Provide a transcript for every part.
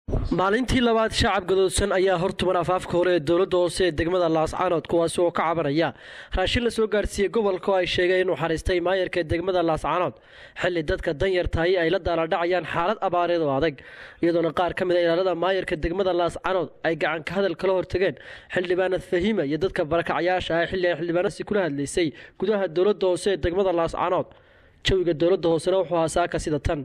maalintii labaad shacab gadoodsan ayaa hortuban afaafka hore ee dowladda hoose ee degmada laascaanood kuwaasi oo ka cabanaya raashin la soo gaadhsiiyey gobolka oo ay sheegeen inuu xariistay maayarka degmada laascaanood xilli dadka danyar tahay ay la daaladhacayaan xaalad abaareed oo adag iyadoona qaar ka mid a ilaalada maayarka degmada laascaanood ay gacanka hadal kala hortageen xildhibaanad fahiima iyo dadka barakacayaasha ah xilli ay xildhibaanasi kula hadlaysay gudaha dowladda hoose ee degmada laascaanood jawiga dowladda hoosena wuxuu ahaa saaka sida tan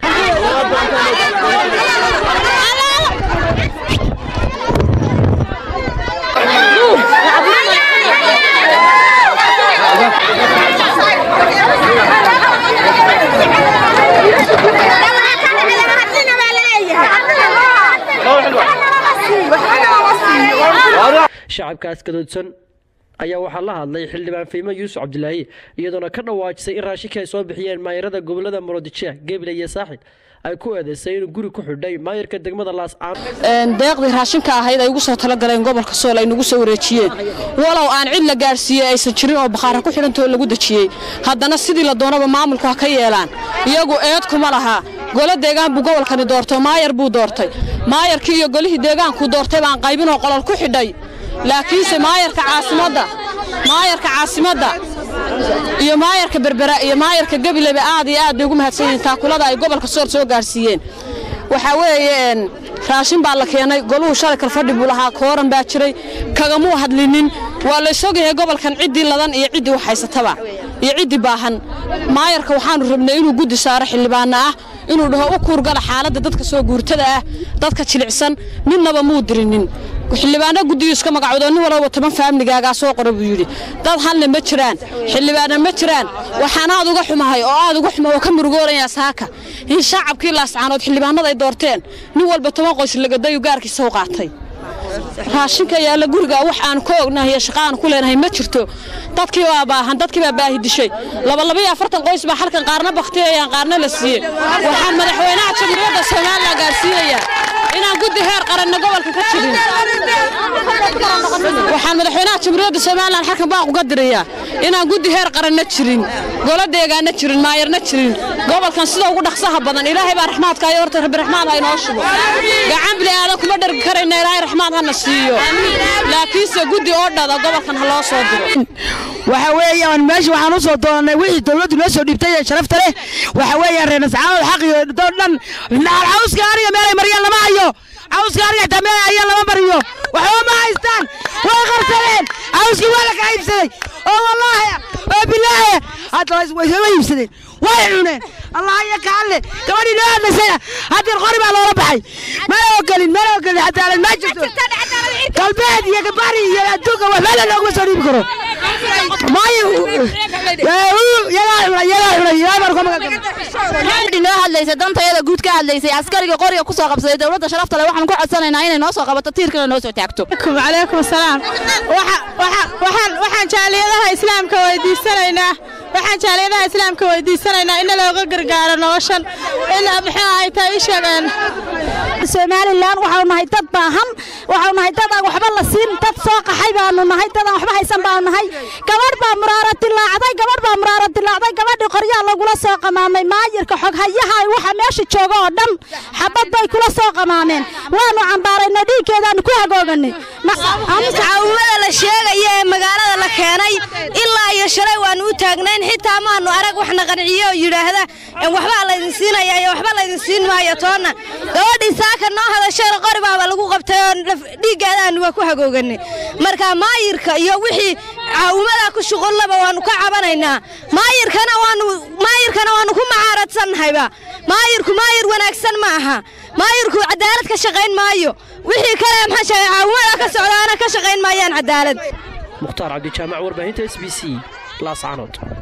shacabkaas gadoodsan ayaa waxaa la hadlay xildhibaan fiimo yuusuf cabdilaahi iyadoona ka dhawaajisay in raashinka ay soo bixiyeen maayarada gobolada muradijah geble iyo saaxil ay ku eedeysay inuu guri ku xidhay maayarka degmada laascaan deeqdii raashinka ahayd ay ugu soo talagaleen gobolka sool ay nagu soo wareejiyeen walow aan cid la gaadhsiiyey aysan jirin oo bakhaara ku xidhantoo lagu dejiyey haddana sidii la doonaba maamulku ha ka yeelaan iyagu eed kuma lahaa golo deegaan buu gobolkani doortay maayar buu doortay maayarkii iyo golihii deegaankuu doortay baan qaybinoo qolol ku xidhay laakiinse maayarka caasimadda maayarka caasimadda iyo maayarka berbera iyo maayarka gabileba aad iyo aad bay ugu mahadsan yihiin taakulada ay gobolka sool soo gaadhsiiyeen waxaa weeye raashin baa la keenay goluhu shalay kalfadhi buu lahaa kooran baa jiray kagamuu hadlinin waa la isogyahay gobolkan ciddii ladan iyo ciddii wax haysataba iyo ciddii baahan maayarka waxaanu rabnay inuu guddi saaro xildhibaanna ah inuu dhaho u kuurgala xaaladda dadka soo guurtada ah dadka jilicsan midnaba muu dirinin xildhibaano guddiyu iska magacoodo nin walaba toban faamligaagaa soo qora buu yidhi dad halna ma jiraan xildhibaana ma jiraan waxaan aad uga xumahay oo aad uga xuma oo ka murugoolayaa saaka in shacabkii laascaanood xildhibaanada ay doorteen nin walba toban qoys lagadayu gaarkiisa u qaatay raashinka yaalla guriga wax aan ka ognahay iyo shaqa aan ku leenahay ma jirto dadkii baa baahan dadkii baa baahi dishay labalabaiyo afartan qoys baa halkan qaarna baktiyayaan qaarna la siiyey waxaan madaxweynaha jamhuuriyadda somalilan gaarsiinayaa inaan guddi heer qaranna gobolka ka jirin waxaan madaxweynaha jamhuuriyadda somalilan halkan baaq uga dirayaa inaan guddi heer qaranna jirin golo deegaanna jirin maayarna jirin gobolkan sida ugu dhaqsaha badan ilaahay baa raxmaadka ayo horta rabbi raxmaad ha inoo shubo gacan bili aadan kuma dhergi karayna ilaahay raxmaad hana siiyo laakiinse guddi oo dhada gobolkan ha loo soo diro waxa weeyaan meesha waxaan u soo doonanay wixii dawladdu noo soo dhiibtay ee sharafta leh waxa weeyaan reer nascaanood xaq iyo doo dhan naal cawska aniga meelay mariyaan lama hayo cawska aniga xitaa meelay hayaan lama mariyo waxba ma haystaan way qarsadeen cawskii waa la kala iibsaday oo wallaahi oo bilaahi hadda way soo iibsadeen way cuneen allah iyo kaalle gabadhii noo hadlaysayna haddii qori baa loola baxay mana ogelin mana ogelin cadaalad ma jirto galbeed iyo gabari iyo adduunka waxba la looguma soo dhiibi karo noo hadlaysay dantayada guud ka hadlaysay askariga qoriga ku soo qabsaday dowladda sharafta leh waxaan ku codsanaynaa inay noo soo qabato tiirkana noo soo taagto calaykum salaam waxaan jaaliyadaha islaamka weydiisanaynaa waxaan jaaliyadaha islaamka weydiisanaynaa in looga gargaaro noloshan in muxuu ay tahay sheegeen somalilan waxaanu nahay dad baahan waxaanu nahay dad aan waxba la siin dad soo qaxay baanu nahay dad aan waxba haysan baanu nahay gabadh baa muraaro dilaacday gabadh baa muraaro dilaacday gabadhii qoryaa lagula soo qamaamay maayirka xoghayaha waxa meesha jooga oo dhan xabad bay kula soo qamaameen waanu cambaarayna dhiiggeedaanu ku hagooganay caawimada la sheegaya ee magaalada la keenay ilaa iyo shalay waanu u taagnayn xitaa maanu arag waxna qanciyo oo yidhaahda waxbaa laydin siinaya iyo waxba laydin siin maayo toonna gabadhii saaka noo hadashayna qori baaba lagu qabtay oo dhiiggeedaanu waa ku hagooganay marka maayirka iyo wixii caawimada ku shuqullaba waanu ka cabanaynaa maayirkana waanu maayirkana waanu ku macaaradsanahayba maayirku maayir wanaagsan ma aha maayirku cadaalad ka shaqayn maayo wixii kale maxaa sheegay caawimada ka socdaana ka shaqayn maayaan cadaalad mukhtaar cabdijaamac warbaahinta s b c laascaanood